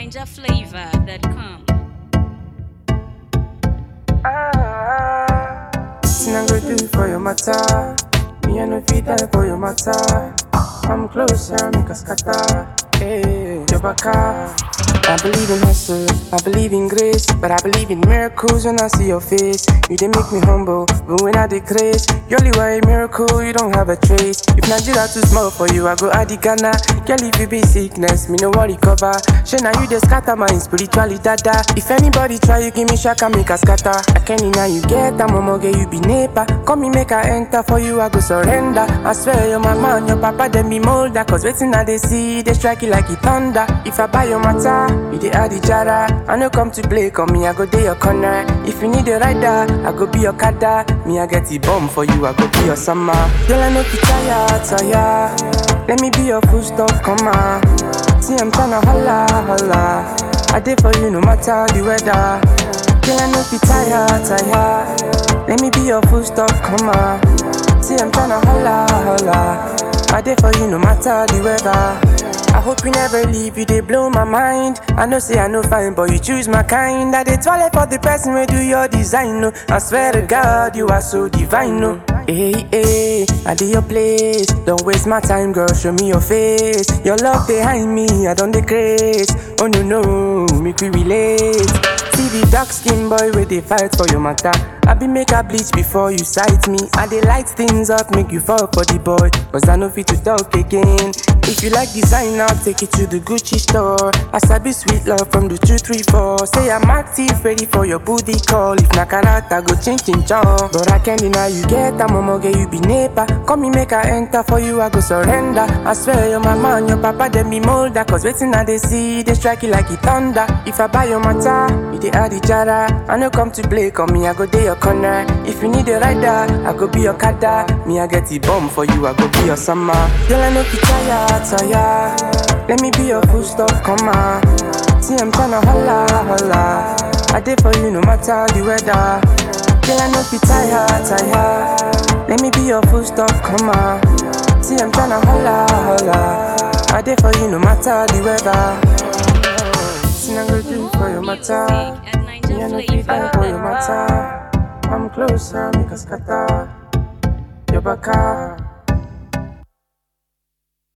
NinjaFlavor.com. Nothing I go do for your matter. Me I no fit die for your matter. Come closer, make us scatter. Hey, your baka. I believe in hustle, I believe in grace, but I believe in miracles when I see your face. You they make me humble, but when I decrease, you only were a miracle, you don't have a trace. If Nigeria too small for you, I go add the Ghana. Girl, if you be sickness, me no worry cover. She now you they scatter my spiritually dada. If anybody try, you give me shaka, make a scatter. I can't now you get a momo, get you be neighbor. Come me make I enter for you, I go surrender. I swear your mama and your papa, them be molder. Cause waiting now they see, they strike it like it thunder. If I buy your matter, you the add the jara. I no come to play, come me, I go day your corner. If you need a rider, I go be your kada. Me, I get the bomb for you, I go be your summer. Girl, I know you tired, tired. Let me be your full stop, come on. See, I'm tryna holla, holla. I did for you no matter the weather. Girl, I know you tired, tired. Let me be your full stop, come on. See, I'm tryna holla, holla. I did for you no matter the weather. I hope you never leave, you they blow my mind. I know say I know fine, but you choose my kind. I they toilet for the person who do your design. No, I swear to God, you are so divine. No, hey hey, I do your place. Don't waste my time, girl. Show me your face. Your love behind me, I don't decrease. Oh no no, make we relate. See the dark skin boy where they fight for your matter. I be make a bleach before you sight me. I they light things up, make you fall for the boy. Cause I know fit to talk again. If you like design, I'll take it to the Gucci store. I sabi sweet love from the 234. Say I'm active, ready for your booty call. If na karata, go change in chong. But I can't deny you get a momo, get you be neighbor. Come me make I enter for you, I go surrender. I swear your mama and your papa, them be molder. Cause waiting now they see, they strike it like it thunder. If I buy your matter, you they add the jara. I no come to play, come me, I go day your corner. If you need a rider, I go be your kada. Me, I get the bomb for you, I go be your summer. Girl, I know you tired, tired. Let me be your full stop, come on. See, I'm tryna holla, holla. I did for you no matter the weather. Girl, I know you tired, tired. Let me be your full stop, come on. See, I'm tryna holla, holla. I did for you no matter the weather. See, I'm gonna do for your matter. Music at Me, I know you die for your NinjaFlavor.com. matter. Come closer, make us scatter. Your baka.